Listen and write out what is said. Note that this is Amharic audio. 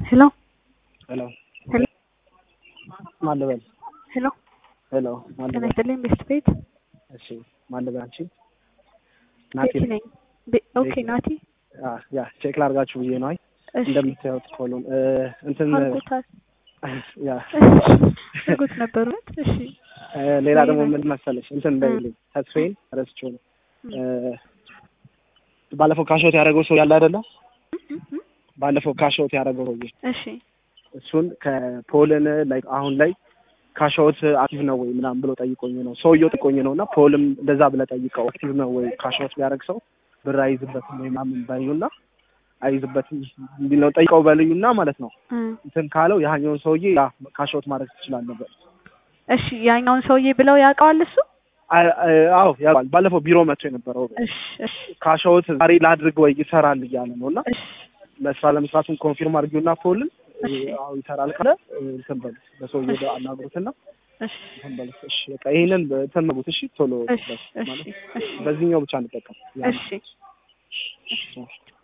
ሄሎ ሄሎ ሄሎ ማን ልበል? ሄሎ ሄሎ ማን ጤና ልበል? ይስጥልኝ ቤስት ቤት እሺ ማን ልበል? አንቺ ናቲ ቤቲ ነኝ። ቤ- ኦኬ ቤቲ። ናቲ አ ያ ቼክ ላድርጋችሁ ብዬ ነው። አይ እሺ እንደምታዩት ኮሎን እ እንትን አድርጎታል። ያ አድርጎት ነበር እውነት? እሺ እ ሌላ ደግሞ ሌላ? ምን መሰለሽ እንትን እንዳይልኝ ተስፋዬን ረስቼው ነው እ ባለፈው ካሾት ያደረገው ሰው ያለ አይደለ? ባለፈው ካሾት ያደረገው ሰውዬ እሺ እሱን ከፖልን ላይ አሁን ላይ ካሻዎት አክቲቭ ነው ወይ ምናምን ብሎ ጠይቆኝ ነው ሰውየው ጠይቆኝ ነው እና ፖልም እንደዛ ብለህ ጠይቀው አክቲቭ ነው ወይ ካሻዎት ቢያደርግ ሰው ብር አይዝበትም ወይ ምናምን በሉና አይዝበትም እንዲህ ነው ጠይቀው በልዩና ማለት ነው እ እንትን ካለው ያኛውን ሰውዬ ያ ካሻዎት ማድረግ ትችላለህ በል እሺ ያኛውን ሰውዬ ብለው ያውቀዋል እሱ? አ- አ- አዎ ያውቃል ባለፈው ቢሮ መጥቶ የነበረው እሺ እሺ ካሻዎት ዛሬ ላድርግ ወይ ይሰራል እያለ ነው እና እሺ ለስራ ለመስራቱን ኮንፊርም አድርጊውና ፖልን እሺ አዎ ይሰራል ካለ እንትን በል በሰውዬው ጋር አናግሩትና እሺ እንትን በሉት እሺ በቃ ይሄንን እንትን በሉት እሺ ቶሎ እሺ በስ እሺ ማለት እሺ በዚህኛው ብቻ እንጠቀም ያ ነው። እሺ እሺ